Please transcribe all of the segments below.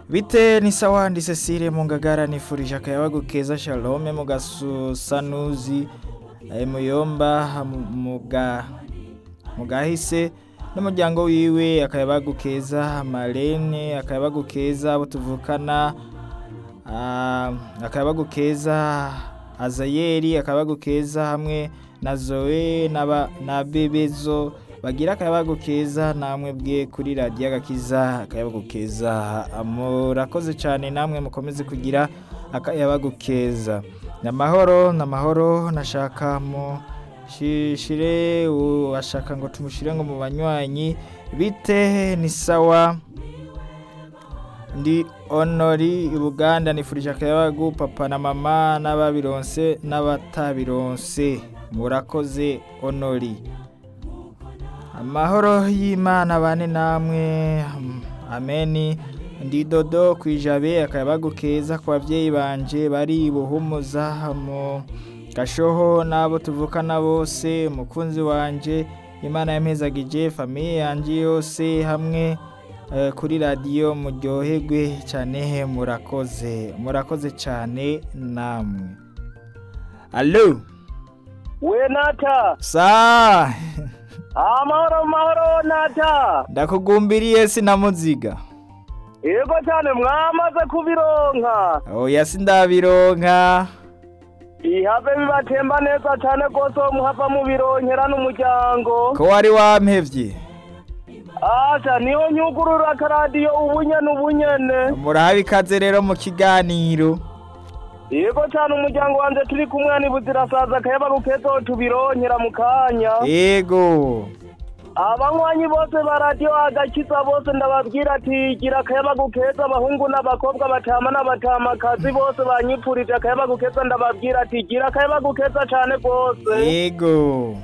bite ni sawa ndi cecile mungagara nifurije akayabagu keza shalome mugasusanuzi eh, muyomba muga mugahise n'umuryango wiwe akayabagu keza marene akayabagu keza abo tuvukana ah, akayabagu keza azayeri akayabagu keza hamwe na zoe n'aba- na bebezo bagira akayabagu keza namwe bwe kuri radiyo agakiza akayabagu keza murakoze cyane namwe mukomeze kugira akayabagu keza ni amahoro ni amahoro nashaka mu shire washaka ngo tumushyire ngo mu banywanyi bite ni sawa ndi honori ubuganda nifurije akayabagu papa na mama n'ababironse n'abatabironse murakoze honori amahoro y'imana bane namwe am- ameni ndi dodo ku ijabe akayabagu keza ku babyeyi banje bari buhumuza mu gashoho n'abo tuvukana bose umukunzi wanje imana yampezagije famiye yanjye yose hamwe eh, kuri radiyo muryoherwe cyane murakoze murakoze cyane namwe alo we nata saa amahoro mahoro nata ndakugumbiriye sinamuziga yego cyane mwamaze kubironka oya sindabironka ihave bibatemba neza cyane rwose uwo muhava mubironkera n'umuryango ko wari wampevye asha niho nyugurura akaradiyo ubunyene ubunyene murahabe ikaze rero mu kiganiro yego cyane umuryango wanjye turi kumwe ntibuzirasaza akayabaro kezo tubironkera mu kanya yego abanywanyi bose ba radiyo agakiza bose ndababwira ati gira akayabagu keza abahungu n'abakobwa batama n'abatamakazi bose banyipfurije akayabagu keza ndababwira ati gira akayabagu keza cyane rwose yego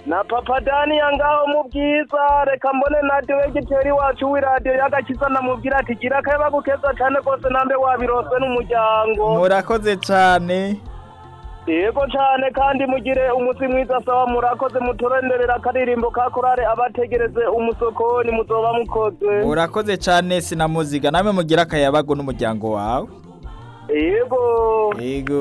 na papa daniya ngaho mu bwiza reka mbone na diregiteri wacu w'iradiyo y'agakiza ndamubwira ati gira akayabagu keza cyane rwose nambe wabirose n'umuryango murakoze cyane yego cyane kandi mugire umunsi mwiza sawa murakoze muturenderera akaririmbo ka korale abategereze umusokoni muzoba mukoze murakoze cyane sinamuziga namwe mugira akayabagu n'umuryango wawe yego yego